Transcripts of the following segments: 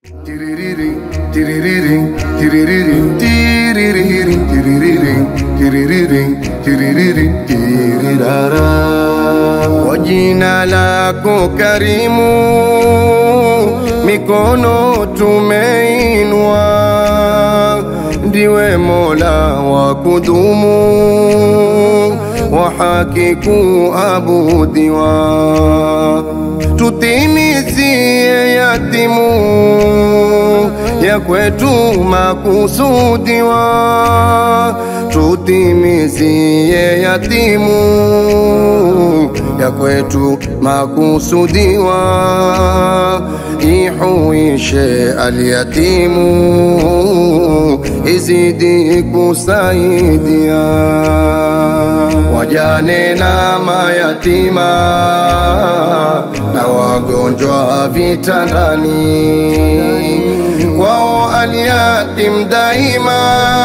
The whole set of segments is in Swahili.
Kwa jina lako karimu, mikono tumeinua, ndiwe Mola wa kudumu, wa haki kuabudiwa, tutimizie yatimu ya kwetu makusudiwa, tutimizie yatimu ya kwetu makusudiwa, ihuishe alyatimu, izidi kusaidia wajane na mayatima na wagonjwa vitandani, kwao alyatim daima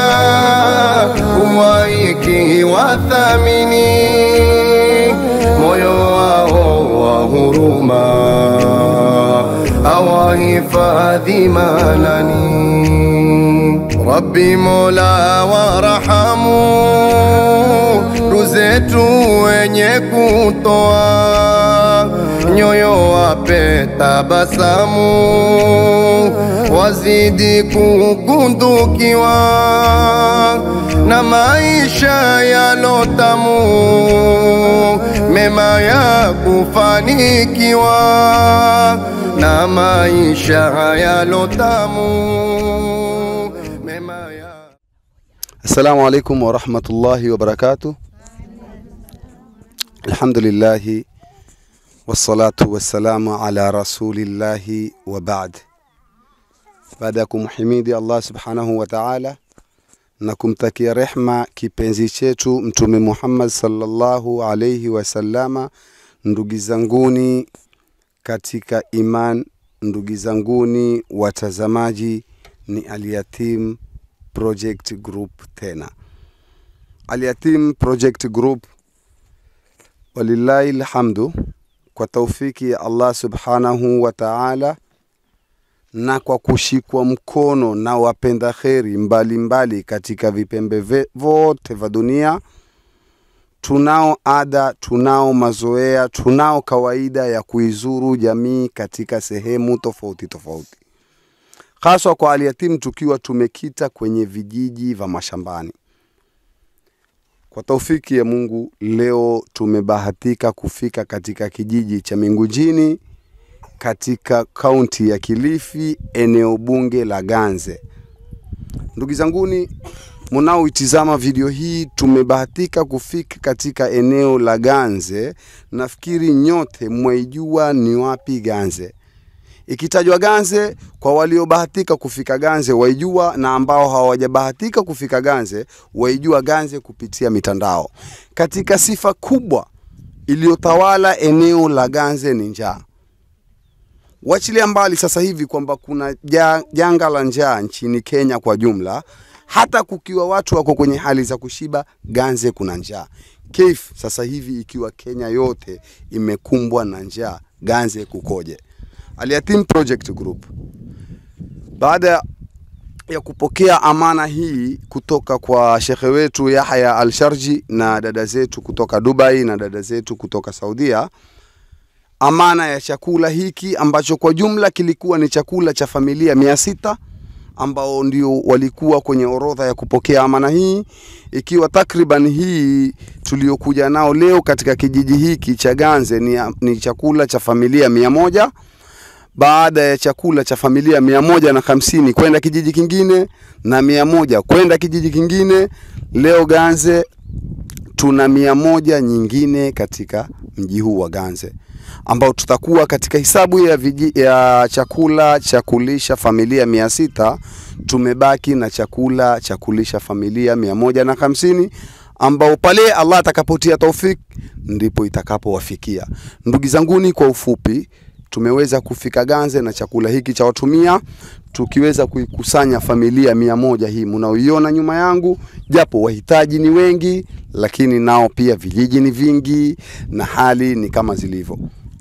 huwaiki wathamini moyo wao wa huruma awahifadhi manani. Rabbi Mola warahamu, ruzetu wenye kutoa nyoyo wape tabasamu, wazidi kukundukiwa na maisha yalotamu, mema ya kufanikiwa na maisha yalotamu, mema ya Assalamu alaikum warahmatullahi wabarakatuh. Alhamdulillahi wassalatu wassalamu ala rasulillahi wa baad. Baada ya kumhimidi Allah subhanahu wa ta'ala na kumtakia rehma kipenzi chetu Mtume Muhammad sallallahu alayhi wasallama, ndugu zanguni katika iman, ndugu zanguni watazamaji, ni Alyatim Project Group tena. Alyatim Project Group, walillahi alhamdu, kwa taufiki ya Allah subhanahu wa ta'ala na kwa kushikwa mkono na wapenda kheri mbalimbali mbali katika vipembe ve- vote vya dunia, tunao ada, tunao mazoea, tunao kawaida ya kuizuru jamii katika sehemu tofauti tofauti haswa kwa Alyatim tukiwa tumekita kwenye vijiji vya mashambani. Kwa taufiki ya Mungu, leo tumebahatika kufika katika kijiji cha Mingujini katika kaunti ya Kilifi, eneo bunge la Ganze. Ndugu zanguni, mnaoitizama video hii, tumebahatika kufika katika eneo la Ganze. Nafikiri nyote mwaijua ni wapi Ganze. Ikitajwa Ganze, kwa waliobahatika kufika Ganze waijua, na ambao hawajabahatika kufika Ganze waijua Ganze kupitia mitandao. Katika sifa kubwa iliyotawala eneo la Ganze ni njaa. Wachilia mbali sasa hivi kwamba kuna ja- janga la njaa nchini Kenya kwa jumla, hata kukiwa watu wako kwenye hali za kushiba, Ganze kuna njaa. Kif sasa hivi ikiwa Kenya yote imekumbwa na njaa, Ganze kukoje? Alyatim Project Group baada ya kupokea amana hii kutoka kwa shekhe wetu Yahya Al-Sharji na dada zetu kutoka Dubai na dada zetu kutoka Saudia, amana ya chakula hiki ambacho kwa jumla kilikuwa ni chakula cha familia mia sita ambao ndio walikuwa kwenye orodha ya kupokea amana hii, ikiwa takriban hii tuliokuja nao leo katika kijiji hiki cha Ganze ni, ni chakula cha familia mia moja baada ya chakula cha familia mia moja na hamsini kwenda kijiji kingine na mia moja kwenda kijiji kingine. Leo Ganze tuna mia moja nyingine katika mji huu wa Ganze ambao tutakuwa katika hisabu ya, viji, ya chakula cha kulisha familia mia sita tumebaki na chakula cha kulisha familia mia moja na hamsini ambao pale Allah atakapotia taufik ndipo itakapowafikia. Ndugu zanguni, kwa ufupi tumeweza kufika Ganze na chakula hiki cha watumia, tukiweza kuikusanya familia mia moja hii mnaoiona nyuma yangu, japo wahitaji ni wengi, lakini nao pia vijiji ni vingi na hali ni kama zilivyo.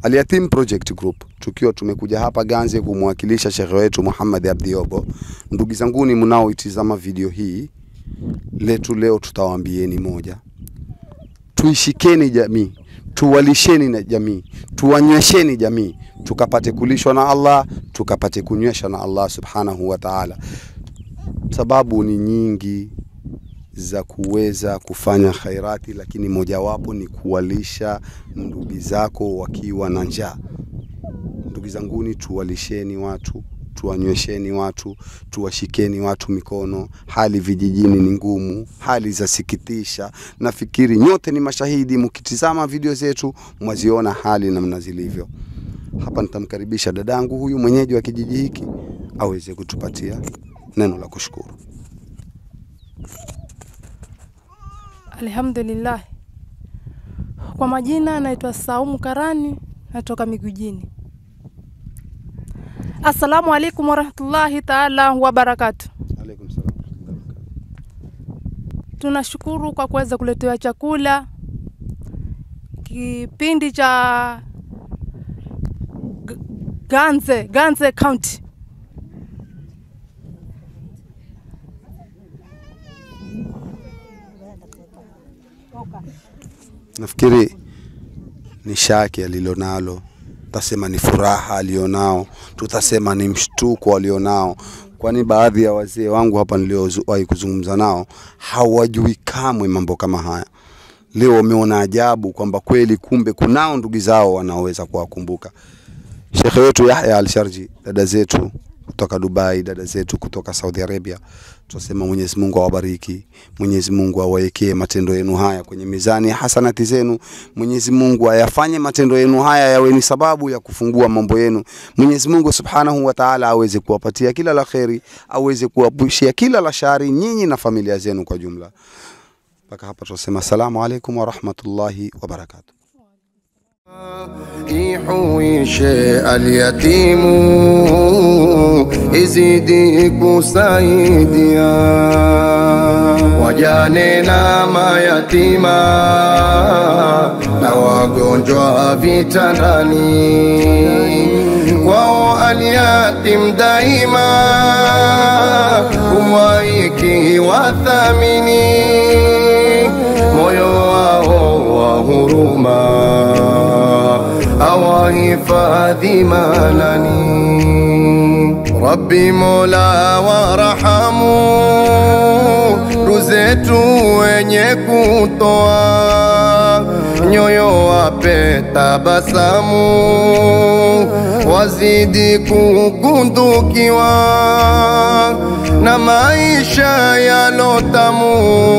Al-Yatim Project Group tukiwa tumekuja hapa Ganze kumwakilisha shekhe wetu Muhammad Abdiobo. Ndugu zanguni mnaoitizama video hii, letu leo tutawaambieni moja, tuishikeni jamii, tuwalisheni na jamii, tuwanywesheni jamii, tukapate kulishwa na Allah, tukapate kunywesha na Allah subhanahu wa ta'ala. Sababu ni nyingi za kuweza kufanya khairati, lakini mojawapo ni kuwalisha ndugu zako wakiwa na njaa. Ndugu zanguni, tuwalisheni watu, tuwanywesheni watu, tuwashikeni watu mikono. Hali vijijini ni ngumu, hali za sikitisha. Nafikiri nyote ni mashahidi, mkitizama video zetu mwaziona hali namna zilivyo. Hapa nitamkaribisha dadangu huyu mwenyeji wa kijiji hiki aweze kutupatia neno la kushukuru. Alhamdulillah. Kwa majina naitwa Saumu Karani, natoka Migujini. Assalamu alaikum warahmatullahi taala wabarakatu. Alaikum salam. Tunashukuru kwa kuweza kuletewa chakula kipindi cha G- Ganze, Ganze County. Nafikiri ni shaki alilonalo, tutasema ni furaha alionao, tutasema ni mshtuko alionao, kwani baadhi ya wazee wangu hapa niliowahi kuzungumza nao hawajui kamwe mambo kama haya. Leo wameona ajabu kwamba kweli kumbe kunao ndugu zao wanaoweza kuwakumbuka. Shekhe wetu Yahya Al-Sharji, dada zetu kutoka Dubai, dada zetu kutoka Saudi Arabia, tunasema Mwenyezi Mungu awabariki, Mwenyezi Mungu awawekee matendo yenu haya kwenye mizani ya hasanati zenu. Mwenyezi Mungu ayafanye matendo yenu haya yawe ni sababu ya kufungua mambo yenu. Mwenyezi Mungu Subhanahu wa Ta'ala aweze kuwapatia kila la kheri, aweze kuwapushia kila la shari nyinyi na familia zenu kwa jumla. Mpaka hapa tunasema asalamu alaikum wa rahmatullahi wa barakatuh. ihuishe alyatimu izidi kusaidia wajane na mayatima na wagonjwa vitandani kwao alyatim daima umwaiki wathamini moyo wao wa huruma awahifadhi manani Rabbi Mola warahamu ruzetu wenye kutoa nyoyo wape tabasamu wazidi kugundukiwa na maisha yalotamu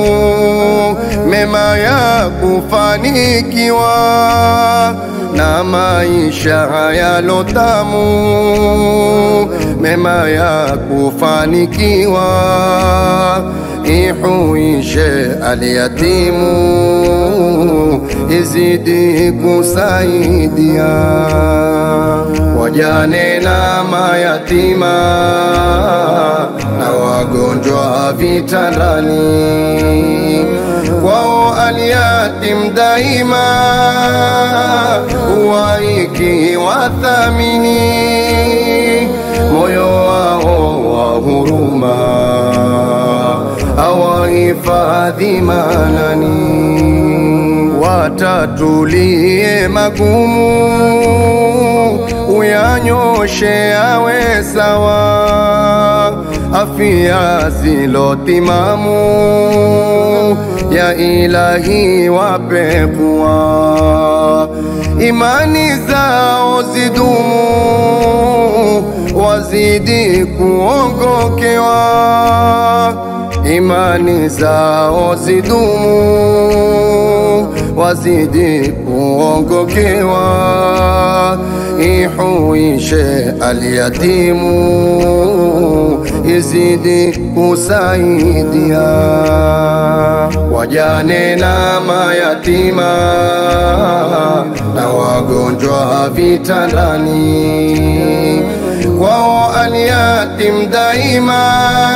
mema ya kufanikiwa na maisha yalotamu mema ya kufanikiwa ihuishe alyatimu izidi kusaidia wajane na mayatima na wagonjwa vitandani kwao alyatim daima waiki wathamini moyo wao wa huruma awahifadhi manani watatulie magumu uyanyoshe awe sawa afya zilotimamu ya ilahi wape kuwa imani zao zidumu wazidi kuongokewa imani zao zidumu wazidi kuongokewa ihuishe alyatimu izidi kusaidia wajane na mayatima na wagonjwa vitandani kwao alyatim daima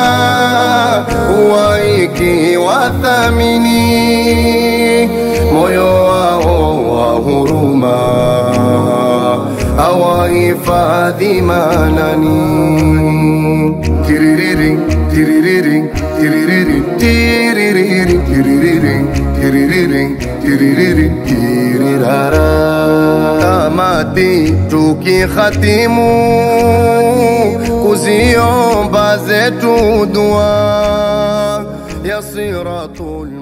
waiki wathamini moyo wao wa huruma hifadhi manani tiririri tiririri tiririri tiririri tiririri tiririri tiririri tirirara tamati tukihatimu kuziomba zetu dua ya siratul